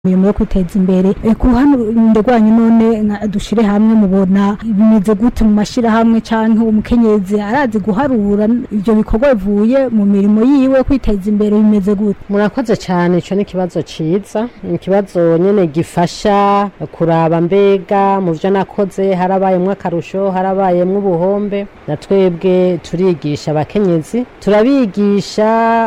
imirimo yo kwiteza imbere Eh, ku ruhande rwanyu none nka dushire hamwe mubona bimeze gute mu mashirahamwe canke umukenyezi arazi guharura ivyo bikorwa bivuye mu mirimo yiwe yo kwiteza imbere bimeze gute murakoze cyane icyo ni ikibazo cyiza ni ikibazo nyine gifasha kuraba mbega mu byo nakoze harabayemo akarusho harabayemo ubuhombe na twebwe turigisha abakenyezi turabigisha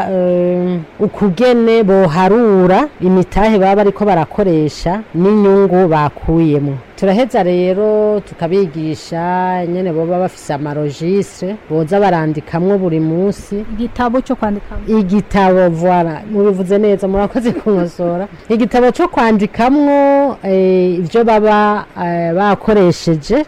eh, ukugene boharura imitahe baba bariko barakoresha n'inyungu bakuyemo turaheza rero tukabigisha nyene boba bafise amarojistre boza barandikamwo buri munsi igitabo cyo kwandikamo igitabo voila mubivuze neza murakoze kunkosora igitabo cyo kwandikamwo eh, ibyo baba eh, bakoresheje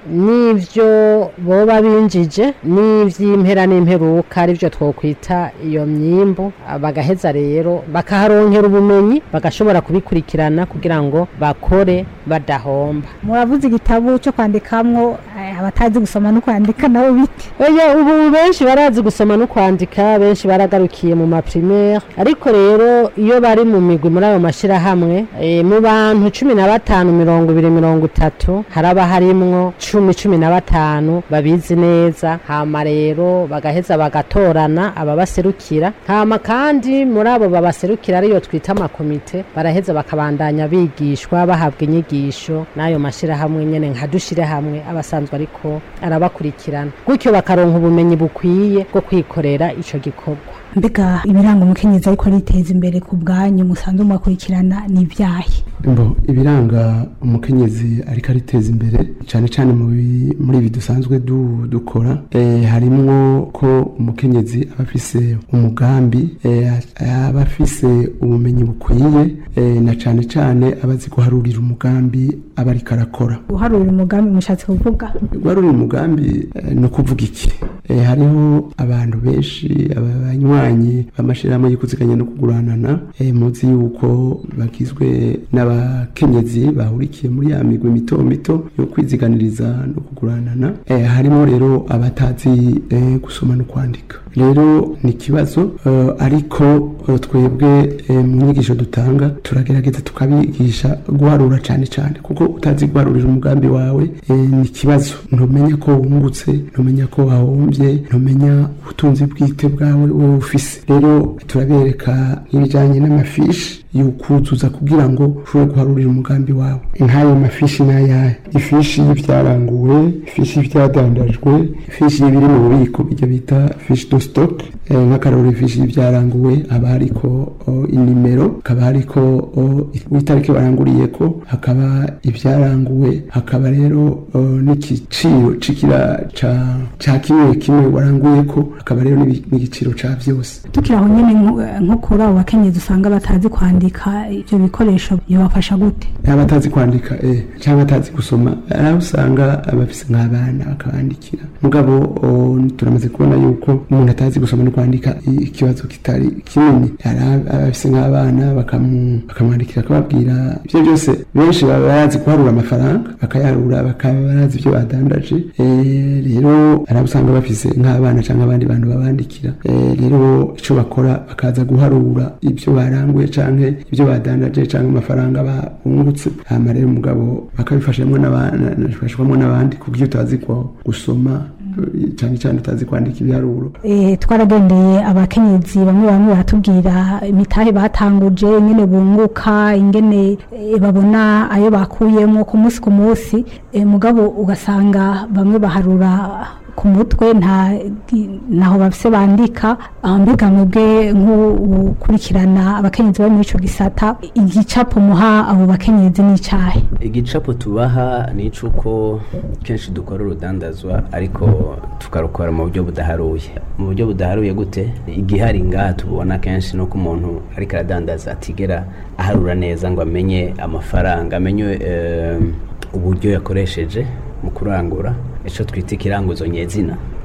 n'ivyo boba binjije n'ivy'impera n'imperuka arivyo twokwita iyo myimbu Ah, bagaheza rero bakaharonkera ubumenyi bagashobora kubikurikirana kugira ngo bakore badahomba muravuze igitabo cyo kwandikamwo eh, abatazi gusoma no kwandika nabo bite Oya ubu benshi barazi gusoma no kwandika benshi baragarukiye mu maprimaire ariko rero iyo bari mu migwi muri ayo mashirahamwe e, mu bantu cumi na batanu mirongo ibiri mirongo itatu haraba harimwo cumi cumi na batanu babizi neza hama rero bagaheza bagatorana ababaserukira hama kandi muri abo babaserukira ariyo twita amakomite baraheza bakabandanya bigishwa bahabwa inyigisho n'ayo mashirahamwe nyene nka dushire hamwe abasanzwe ariko arabakurikirana gutyo bakaronka ubumenyi bukwiye bwo kwikorera ico gikorwa mbega ibiranga umukenyezi ariko ariteza imbere ku bwanyu musanzwe mubakurikirana ni ibyahe Mbo ibiranga umukenyezi ariko ariteza imbere cyane cyane mu bi- muri ibi dusanzwe du- dukora eh, harimwo ko umukenyezi aba afise umugambi eh, aba afise ubumenyi bukwiye eh, na cyane cyane aba azi guharurira umugambi aba ariko arakora guharura umugambi mushatse kuvuga guharurira umugambi eh, ni ukuvuga iki Eh, hariho abantu benshi abanywanyi b'amashyirahamwe y'ikuziganya no kuguranana eh, muzi yuko bagizwe n'abakenyezi bahurikiye muri ya migwi mito mito yo kwiziganiriza no kuguranana Eh, harimo rero abatazi eh, gusoma no kwandika rero ni ikibazo eh, ariko eh, twebwe eh, mu nyigisho dutanga turagerageza tukabigisha guharura cyane cyane kuko utazi guharurira umugambi wawe eh, ni ikibazo ntumenya ko wungutse ntumenya ko wahombye ntumenya ubutunzi bwite bwawe wowe ufise rero turabereka n'ibijyanye n'amafishi yukuzuza kugira ngo ushobore guharurira umugambi wawe nk'ayo mafishi n'ayahe ifishi y'ibyaranguwe ifishi y'ibyadandajwe ifishi y'ibiri mu bubiko ibyo bita fishi do stock eh, nk'akararo ifishi y'ibyaranguwe haba hariko o, inimero hakaba hariko o, itariki baranguriyeko hakaba ibyaranguwe hakaba rero o, n'igiciro c'ikira ca ca kimwe kimwe waranguyeko hakaba rero n'ibi- n'igiciro ca vyose tukiri aho nyine nko- nko kuri abo bakenyezi usanga batazi kwandika ibyo bikoresho bibafasha gute yaba atazi kwandika eh, cyangwa atazi gusoma hari aho usanga abafise nk'abana bakabandikira mugabo o, turamaze kubona yuko umuntu atazi gusoma no kwandika i- ikibazo kitari kinini hari ab- abafise nk'abana bakamu- bakamwandikira akababwira ibyo byose benshi baba bazi guharura amafaranga bakayaharura bakaba barazi ibyo badandaje Eh, rero hari abo usanga bafise nk'abana cyangwa abandi bantu babandikira Eh, rero icyo bakora bakaza guharura ibyo baranguye canke ibyo badandaje canke amafaranga bungutse hama rero umugabo bakabifashamo n'abandi n'abandi kuko iyo utazi ko gusoma eh, cyane cyane utazi kwandika ibiharuro Eh, twaragendeye abakenyezi bamwe bamwe baratubwira imitahe batanguje ingene bunguka ingene eh, babona ayo bakuyemo ku munsi ku munsi Eh, mugabo ugasanga bamwe baharura ku mutwe nta ntaho bafise bandika Ah, mbega mwebwe nk'ukurikirana abakenyezi bari muri ico gisata igicapo muha abo bakenyezi n'icahe igicapo tubaha ni icuko kenshi dukora urudandazwa ariko tukarukora mu buryo budaharuye mu buryo budaharuye gute igihari ngaha tubona kenshi no ku muntu ariko aradandaza atigera aharura neza ngo amenye amafaranga amenye eh, uburyo yakoresheje mu kurangura icyo twita ikiranguzo nyezina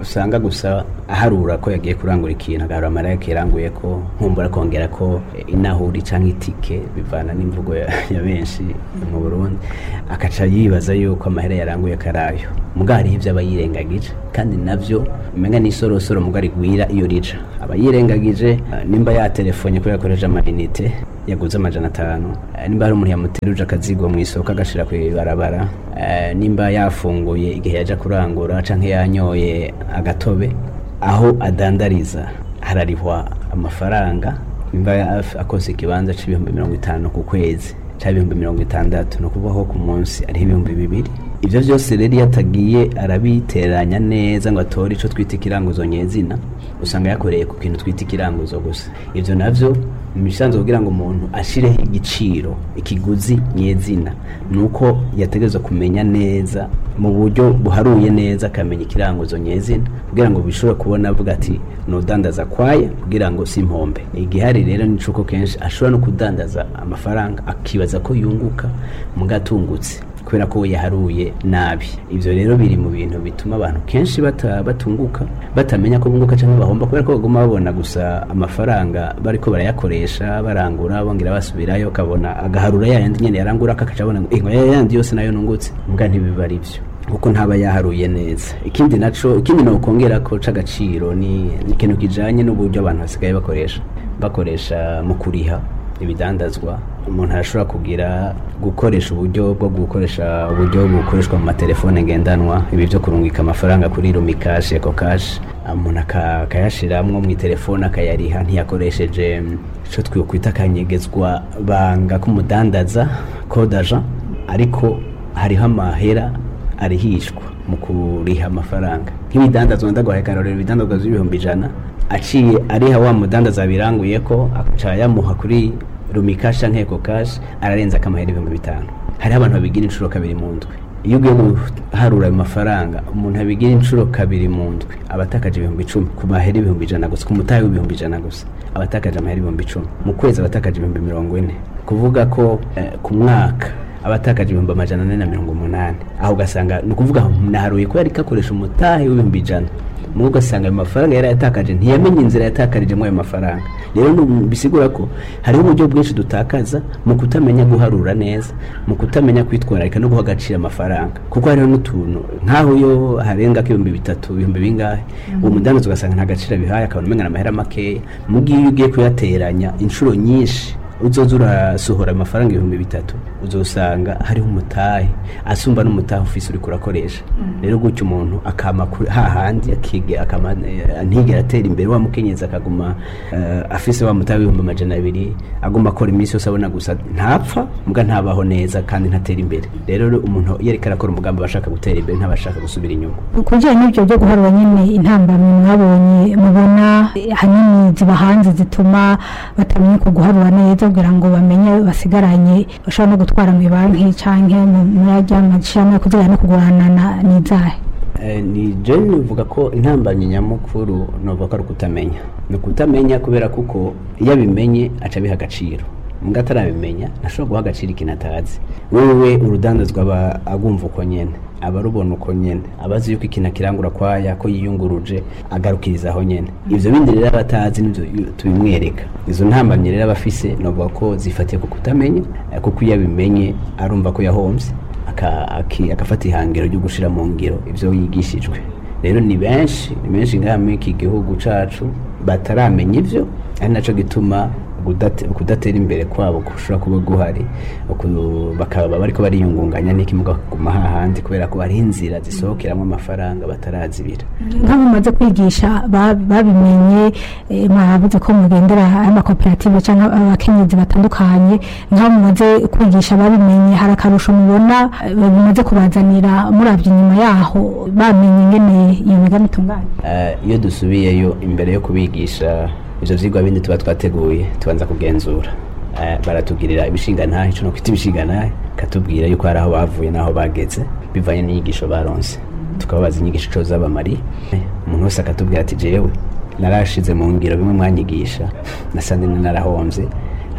usanga gusa aharura ko yagiye kurangura ikintu agarura amaraya kiranguye ko nkumbura kongera ko eh, inahuri canke itike bivana n'imvugo ya, ya benshi mu Burundi akaca yibaza yuko amahera yaranguye karayo muga hariho ivyo aba yirengagije kandi navyo umenga n'isorosoro muga rigwira iyo rija aba yirengagije eh, nimba yatelefonye ko yakoresha amayinite yaguze amajana atanu Eh, nimba hari umuntu yamuteruje akazigo mu isoko agashira ku ibarabara eh, nimba yafunguye igihe yaja kurangura canke yanyoye agatobe aho adandariza hararihwa amafaranga nimba ya- akoze ikibanza c'ibihumbi mirongo itanu ku kwezi cyangwa ibihumbi mirongo itandatu ni ukuvuga ko ku munsi ariho ibihumbi bibiri ibyo byose rero iyo atagiye arabiteranya neza ngo atore icyo twita ikiranguzo nyezina usanga yakoreye ku kintu twita ikiranguzo gusa ibyo nabyo ni ibisanzwe kugira ngo umuntu ashireho igiciro ikiguzi nyezina ni uko yategerezwa kumenya neza mu buryo buharuye neza akamenya ikiranguzo nyezina kugira ngo bishobore kubona avuga ati nudandaza kwaya kugira ngo si impombe igihari rero ni uko kenshi ashobora no kudandaza amafaranga akibaza ko yunguka mu gatungutse kubera ko we yaharuye nabi ibyo rero biri mu bintu bituma abantu kenshi bata- batunguka batamenya ko bunguka cyangwa bahomba kubera ko baguma babona gusa amafaranga bariko barayakoresha barangura bongera basubirayo ukabona agaharura yayandi nyene yarangura kakaca abona ngo "Eh, ngo yayandi yose nayo nungutse mbwa ntibiba ari byo kuko ntaba yaharuye neza ikindi naco ikindi nokongera ko c'agaciro ni ni ikintu kijanye n'uburyo abantu basigaye bakoresha bakoresha mu kuriha ibidandazwa umuntu arashobora kugira gukoresha uburyo bwo gukoresha uburyo bukoreshwa mu matelefone ngendanwa ibi byo kurungika amafaranga kuri rumikashi eko kashi umuntu aka- akayashiramwo mu telefone akayariha ntiyakoresheje icyo twikwita akanyegezwa banga k'umudandaza kodaja ariko hariho amahera arihishwa mu kuriha amafaranga nk'ibidandazwa ndaguhaye akarorero ibidandazwa by'ibihumbi ijana aciye ariha wa mudandaza biranguye ko aca yamuha kuri rumikasha nkeko kashi ararenza akamahera ibihumbi bitanu hariho abantu babigira inshuro kabiri mu ndwi iyo ugiye guharura ayo mafaranga umuntu abigira inshuro kabiri mu ndwi aba atakaje ibihumbi icumi ku mahera ibihumbi ijana gusa ku mutahe w'ibihumbi ijana gusa aba atakaje amahera ibihumbi icumi mu kwezi aba atakaje ibihumbi mirongo ine kuvuga ko eh, ku mwaka aba atakaje ibihumbi amajana ane na mirongo umunani aho ugasanga ni ukuvuga naharuye ko yari akoresha umutahe w'ibihumbi ijana mu ugasanga ayo mafaranga yari yatakaje ntiyamenye inzira yatakarijemo ayo mafaranga rero ni- bisigura ko hariho uburyo bwinshi dutakaza mu kutamenya guharura neza mu kutamenya kwitwararika no guha agaciro amafaranga kuko hariho n'utuntu nk'aho yo harenga k'ibihumbi bitatu ibihumbi bingahe uwo mudandaza ugasanga nta gaciro abihaye akabona umenya amahera makeya mu gihe iyo ugiye kuyateranya inshuro nyinshi uzoza urasohora amafaranga ibihumbi bitatu uzosanga hariho umutahe asumba n'umutahe ufise uriko urakoresha rero gutyo umuntu akama kuri- hahandi akige akama eh, ntigera atera imbere wa mukenyezi akaguma eh, afise wa mutahe w'ibihumbi amajana abiri aguma akora iminsi yose abona gusa ntapfa mbwa ntabaho neza kandi ntatera imbere rero umuntu iyo ariko arakora umugambi aba ashaka gutera imbere ntaba ashaka gusubira inyuma ku bijyanye n'ibyo byo guharura nyine intambamyi mwabonye mubona eh, ahanini ziba hanze zituma batamenya uko guharura neza kugira ngo bamenye basigaranye bashobora no gutwara mu banki cyangwa muri ajya mashyirahamwe kugira no kuguranana n'izahe Eh, ni je nivuga ko intambamyi nyamukuru novuga ko ari ukutamenya ni ukutamenya kubera kuko iyo abimenye aca abiha agaciro mbwa atarabimenya ntashobora guha agaciro ikintu atazi wewe urudandazwa aba agumva uko nyene aba arubona uko nyene aba azi yuko ikintu akirangura kwaya ko yiyunguruje agarukiriza aho nyene ivyo bindi rero aba atazi nivyo yu- tubimwereka izo ntambamyi rero aba afise novuga ko zifatiye ku kutamenya eh, kuko iyo abimenye arumva ko yahomvye aka- aki- agafata ihangiro ryo gushira mu ngiro ivyo yigishijwe rero ni benshi ni benshi ngaha muri iki gihugu cacu bataramenya ivyo ari naco gituma kudate- kudatera imbere kwabo gushobora kuba guhari uku- bakaba bariko bariyungunganya n'ikimuga kuguma hahandi kubera ko hari inzira zisohokeramo amafaranga batarazibira nk'abo mumaze kwigisha ba- babimenye eh, mwavuze ko mugendera amakoperative cyangwa abakenyezi batandukanye nk'abo mumaze kwigisha babimenye hari akarusho mubona eh, bimaze kubazanira murabye inyuma yaho bamenye ingene iyo migambi itunganye Eh, iyo dusubiyeyo imbere yo kubigisha ivyo vyigwa bindi tuba twateguye tubanza kugenzura Eh, baratugirira ibishingantahe ico no kwita ibishingantahe katubwira yuko hari aho bavuye n'aho bageze bivanye n'inyigisho baronse tukababaza inyigisho ico zabamariye umuntu wese akatubwira ati jewe narashize mu ngiro bimwe mwanyigisha nasanze narahomvye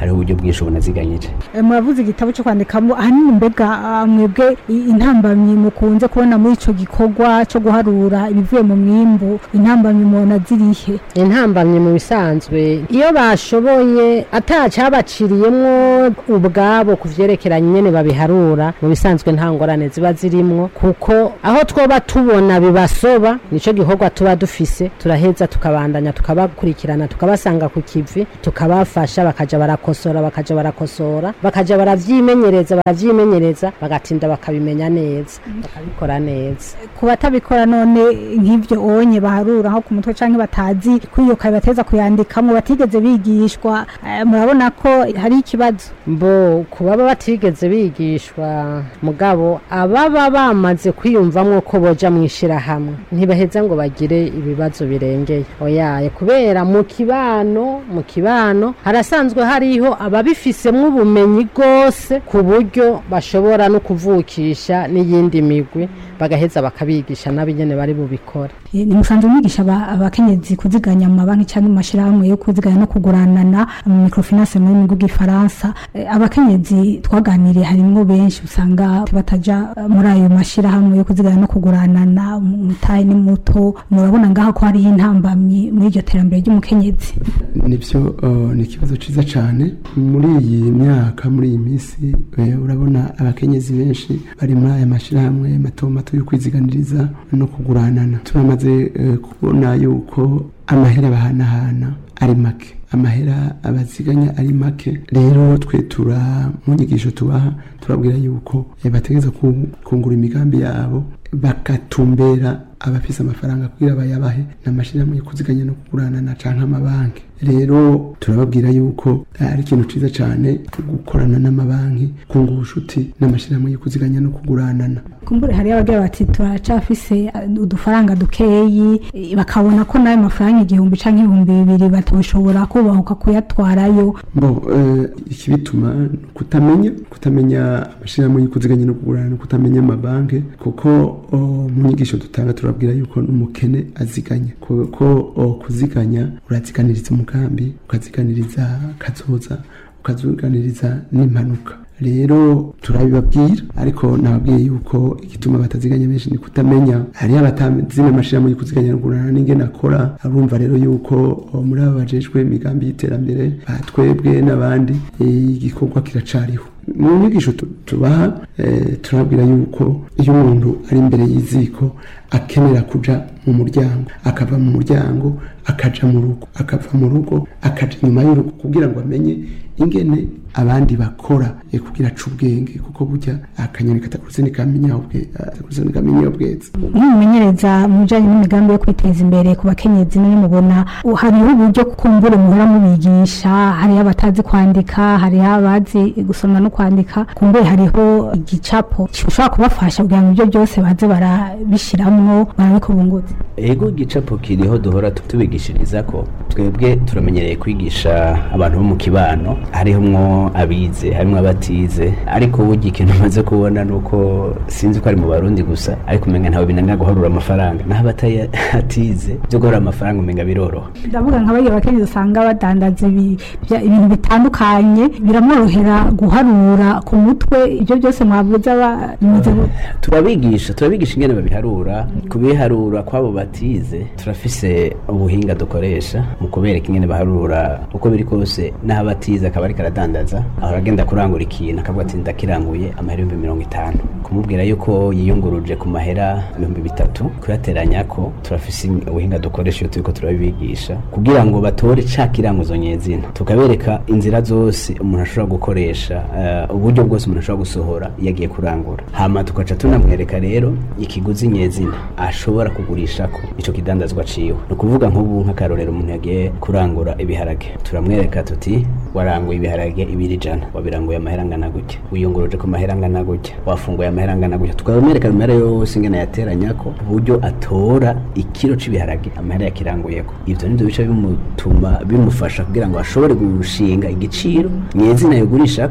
hariho uburyo bwinshi bunaziganyije Eh, muravuze igitabo cyo kwandikamo ahanini mbega ah, mwebwe i- intambamyi mukunze kubona muri ico gikorwa cyo guharura ibivuye mu mwimbu intambamyi mubona zirihe intambamye mu bisanzwe iyo bashoboye atacabaciriyemwo ubwabo ku vyerekeranye nyene babiharura mu bisanzwe nta ngorane ziba zirimwo kuko aho twoba tubona bibasoba nico gikorwa tuba dufise turaheza tukabandanya tukabakurikirana tukabasanga ku kivi tukabafasha bakaja barakosora bakaja barakosora bakaja baravyimenyereza baravyimenyereza bagatinda bakabimenya neza bakabikora neza ku batabikora none nk'ivyo onye baharura nko ku mutwe canke batazi kwiyoka bateza kuyandikamo batigeze bigishwa eh, murabona ko hari ikibazo mbo ku baba batigeze bigishwa mugabo ababa bamaze kwiyumvamwo ko boja mu ishirahamwe ntibaheza ngo bagire ibibazo birengeye oyaye kubera mu kibano mu kibano harasanzwe hariho ababifisemwo ubumenyi bwose ku buryo bashobora no kuvukisha n'iyindi migwi bagaheza bakabigisha n'abigene bari bubikore Eh, ni musanzwe mwigisha aba- abakenyezi kuziganya mu mabanki cyangwa mu mashirahamwe yo kuziganya no kuguranana mu microfinance mu rurimi rw'igifaransa Eh, abakenyezi twaganiriye harimwo benshi usanga bataja eh, muri ayo mashirahamwe yo kuziganya no kuguranana umutahe ni muto murabona ngaho ko hariho intambamyi muri iryo terambere ry'umukenyezi nibyo uh, ni ikibazo cyiza cyane muri iyi myaka muri iyi minsi eh, urabona abakenyezi benshi bari muri aya mashyirahamwe mato mato yo kwiziganiriza no kuguranana turamaze eh, kubona yuko amahera bahanahana ari make amahera abaziganya ari make rero twe tura mu nyigisho tubaha turabwira yuko eh, bategereza ku- kungura imigambi yabo bagatumbera abafise amafaranga kugira bayabahe n'amashyirahamwe yo kuziganya no kuguranana canke amabanki rero turababwira yuko ari ikintu ciza cane gukorana n'amabanki kunga ubushuti n'amashyirahamwe yo kuziganya no kuguranana kumbure hari abagira bati turacafise eh, udufaranga dukeyi eh, bakabona ko nayo mafaranga igihumbi canke ibihumbi bibiri batoshobora kubahuka kuyatwarayo bo eh, ikibituma ni kutamenya kutamenya amashyirahamwe yo kuziganya no kugurana kutamenya amabanki kuko o, mu nyigisho dutanga turabwira yuko n'umukene aziganya kuko o, kuziganya uraziganiriza umugambi ukaziganiriza kazoza ukaziganiriza n'impanuka rero turabibabwira ariko nababwiye yuko igituma bataziganya benshi ni kutamenya hariho abatazi n'amashyirahamwe yo kuziganya no kugurana n'ingene akora arumva rero yuko o, muri aba bajejwe imigambi y'iterambere batwebwe n'abandi eh, igikorwa kiracariho mu nyigisho tu- tubaha eh, turabwira yuko iyo umuntu ari imbere y'iziko akenera kuja mu muryango akava mu muryango akaja mu rugo akava mu rugo akaja inyuma y'urugo kugira ngo amenye ingene abandi bakora eh, kugira aca ubwenge kuko burya akanyoni katakuruze nikamenya ubwe katakuruze nikamenya ubweza nk'umumenyereza mu bijanye n'imigambi yo kwiteza imbere ku bakenyezi none mubona uh, hariho uburyo kumbure muhora mubigisha hariho abatazi kwandika hariho abazi gusoma no kwandika kumbure hariho igicapo gishobora kubafasha kugira ngo ibyo byose baze barabishiramwo barabikubunguza ego igicapo kiriho duhora tu- tubigishiriza ko twebwe turamenyereye kwigisha abantu bo mu kibano harimo abize harimo abatize ariko burya ikintu umaze kubona ni uko sinzi ko ari mu barundi gusa ariko umenga ntawe binanira guharura amafaranga naho abatatize byo guharura amafaranga umenga biroroha ndavuga nka bariya bakenyezi usanga badandaza ibi- bya- ibintu bitandukanye biramworohera guharura ku mutwe ibyo byose mwavuze aba bimeze gute? turabigisha turabigisha ingene babiharura kubiharura kwabo batize turafise ubuhinga dukoresha mu kubereka ingene baharura uko biri kose n'aho batize akaba ariko aradandaza ahora agenda kurangura ikintu akavuga ati ndakiranguye amahera ibihumbi mirongo itanu kumubwira yuko yiyunguruje ku mahera ibihumbi bitatu kuyateranya ko turafise ubuhinga dukoresha iyo turiko turabibigisha kugira ngo batore ca kiranguzo nyezina tukabereka inzira zose umuntu ashobora gukoresha eh, uburyo bwose umuntu ashobora gusohora iyo agiye kurangura hama tukaca tunamwereka rero ikiguzi nyezina ashobora kugurishako ico kidandazwa ciwe ni ukuvuga nk'ubu nk'akarorero umuntu yagiye kurangura ibiharage turamwereka tuti waranguye ibiharage ibiri ijana wabiranguye amahera angana gutya wiyunguruje ku mahera angana gutya wafunguye amahera angana gutya tukamwereka amahera yose ingene yateranyako ku buryo atora ikiro c'ibiharage amahera yakiranguyeko ivyo nivyo bica bimutuma bimufasha kugira ngo ashobore gushinga igiciro nyezina yogurishako ivyo biharage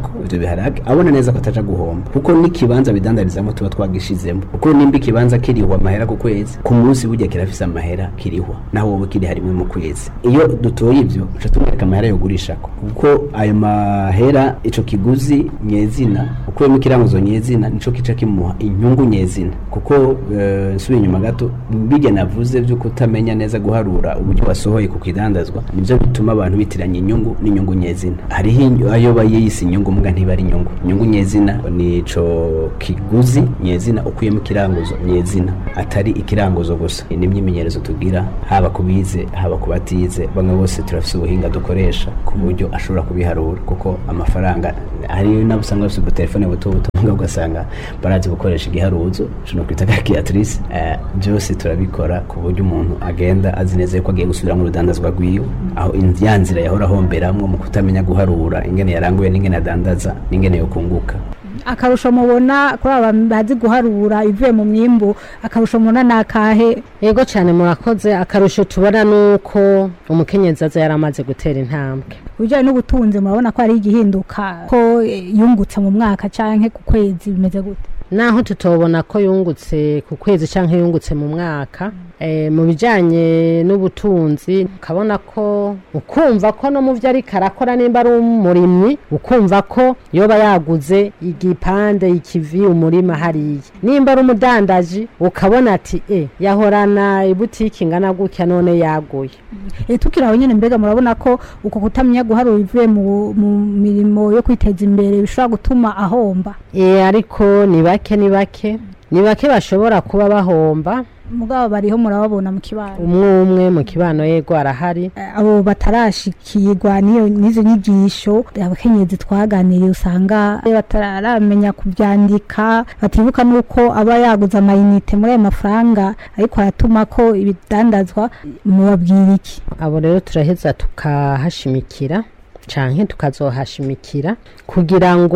ibiharage abona neza ko ataja guhomba kuko n'ikibanza bidandarizamo tuba twagishizemo kuko nimba ikibanza kirihwa amahera ku kwezi ku munsi burya kirafise amahera kirihwa naho wowe kiri harimwe mu kwezi iyo dutoye ivyo uca tumwereka amahera yogurishako kuko ayo mahera ico kiguzi nyezina ukuyemo ikiranguzo nyezina nico kica kimuha inyungu nyezina kuko eh, nsubiye inyuma gato bijya navuze vyo kutamenya neza guharura uburyo wasohoye ku kidandazwa nivyo bituma abantu bitiranya inyungu n'inyungu nyezina hariho inyu- ayo bayise inyungu mbwa ntiba ari inyungu inyungu nyezina nico kiguzi nyezina ukuyemo ikiranguzo nyezina atari ikiranguzo gusa ni imyimenyerezo tugira haba ku bize haba ku batize bamwe bose turafise ubuhinga dukoresha ku buryo ashobora kubiharura kuko amafaranga hari nabo usanga bafite ubutelefone buto buto mbwa ugasanga barazi gukoresha igiharuzo no kwita calculatrice eh, byose turabikora ku buryo umuntu agenda azi neza yuko agiye gusubira mu rudandazwa rwiwe aho in- ya nzira yahora ahomberamwo mu kutamenya guharura ingene yaranguye n'ingene adandaza n'ingene yokunguka akarusho mubona kuri aba bazi guharura ivuye mu myimbu akarusho mubona ni akahe yego cyane murakoze akarusho tubona ni uko umukenyezi aza yaramaze gutera intambwe ibijyanye n'ubutunzi murabona ko hari igihinduka ko eh, yungutse mu mwaka cyangwa ku kwezi bimeze gute naho tutobona ko yungutse ku kwezi cyangwa yungutse mu mwaka eh, mu bijyanye n'ubutunzi ukabona ko ukumva ko no mu byo ariko arakora nimba ari umurimyi ukumva ko yoba yaguze igipande ikivi umurima hariya nimba ari umudandaji ukabona ati e yahorana ibutiki ingana gutya none yaguye Eh, tukiri aho nyine mbega murabona ko uko kutamenya guharura ivuye mu mu mirimo yo kwiteza imbere bishobora gutuma ahomba e, ariko ni bake ni bake ni bake bashobora kuba bahomba mugabo bariho murababona mu kibano umwe umwe mu kibano yego arahari Eh, abo batarashikirwa n'iyo n'izo nyigisho abakenyezi twaganiriye usanga bataramenya kubyandika batibuka n'uko aba yaguze amayinite muri ayo mafaranga ariko aratuma ko ibidandazwa mubabwira iki abo rero turaheza tukahashimikira canke tukazohashimikira kugira ngo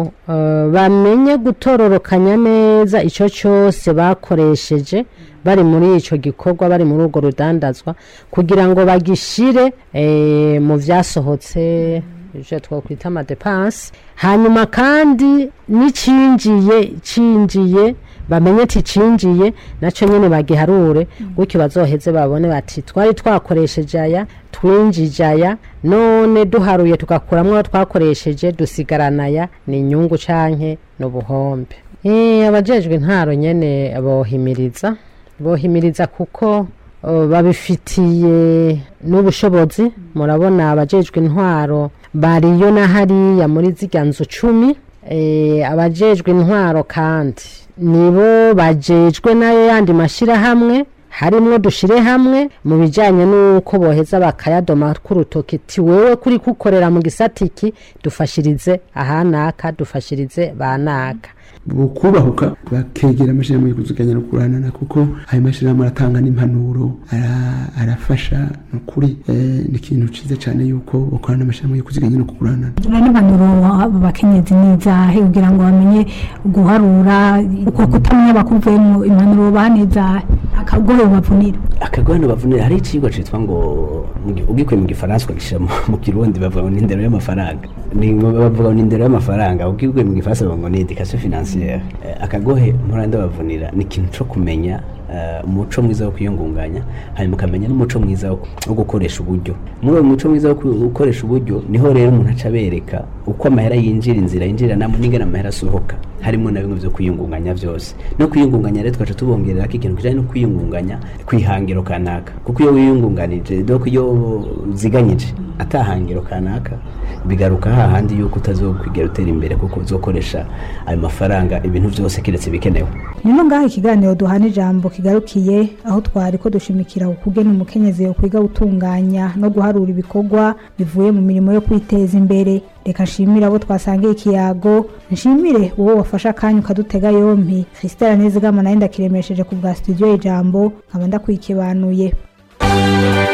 eh, bamenye gutororokanya neza ico cyose bakoresheje bari muri ico gikorwa bari muri urwo rudandazwa kugira ngo bagishire eh, mu vyasohotse ivyo twakwita amadepanse hanyuma kandi n'icinjiye cinjiye bamenye ati cinjiye nacyo nyine bagiharure gutyo bazoheze babone bati twari twakoresheje aya twinjije aya none duharuye tugakuramo ayo twakoresheje dusigarana aya ni inyungu canke n'ubuhombe Eh, abajejwe intaro nyene bohimiriza bohimiriza kuko uh, babifitiye n'ubushobozi murabona abajejwe intwaro bariyo na hariya muri zirya nzu cumi eh, abajejwe intwaro kandi nibo bajejwe nayo yandi mashyirahamwe harimwo dushire hamwe mu bijyanye n'uko boheza bakayadoma k'urutoki ti wewe kuri kukorera mu gisatiki dufashirize ahanaka dufashirize banaka bukubahuka bakegera amashyirahamwe yo kuziganya no kuranana kuko ayo mashyirahamwe aratanga n'impanuro ara- arafasha ni ukuri eh, ni ikintu cyiza cyane yuko bakorana n'amashyirahamwe yo kuziganya no kuranana rero impanuro abo bakenyezi ni izahe kugira ngo bamenye guharura uko kutamenya bakuvuyemo impanuro bane izahe akagohe bavunira akagwano bavunira hari icigwa citwa ngo mu gi- ugikuye mu gifaransa ukagishyira mu- mu kirundi bavuga ngo ni indero y'amafaranga Ni- bavuga ngo ni indero y'amafaranga ugikuye mu gifaransa bavuga ngo ni education financiere Eh, akagohe muranda bavunira ni ikintu co kumenya eh, umuco mwiza wo kwiyungunganya hanyuma ukamenya n'umuco mwiza wo wo gukoresha uburyo muri uwo muco mwiza wo ku- gukoresha uburyo niho rero umuntu aca abereka uko amahera yinjira inzira yinjira namo n'ingana amahera asohoka harimo na bimwe byo kwiyungunganya byose no kwiyungunganya rero twaca tubongerera ko ikintu kijanye no kwiyungunganya kwihangiro kanaka kuko iyo wiyungunganije doko iyo uziganyije atahangiro kanaka bigaruka hahandi yuko utazokwigera utera imbere kuko uzokoresha ayo mafaranga ibintu byose kiretse bikenewe nino ngaho ikiganiro duhana ijambo kigarukiye aho twari ko dushimikira ukugena umukenyezi yo kwiga gutunganya no guharura ibikorwa bivuye mu mirimo yo kwiteza imbere reka nshimire abo twasangiye ikiyago nshimire uwo wafashe akanya ukadutega yompi christelle nizigama nayo ndakiremesheje ku bwa studio ijambo nkaba ndakwikibanuye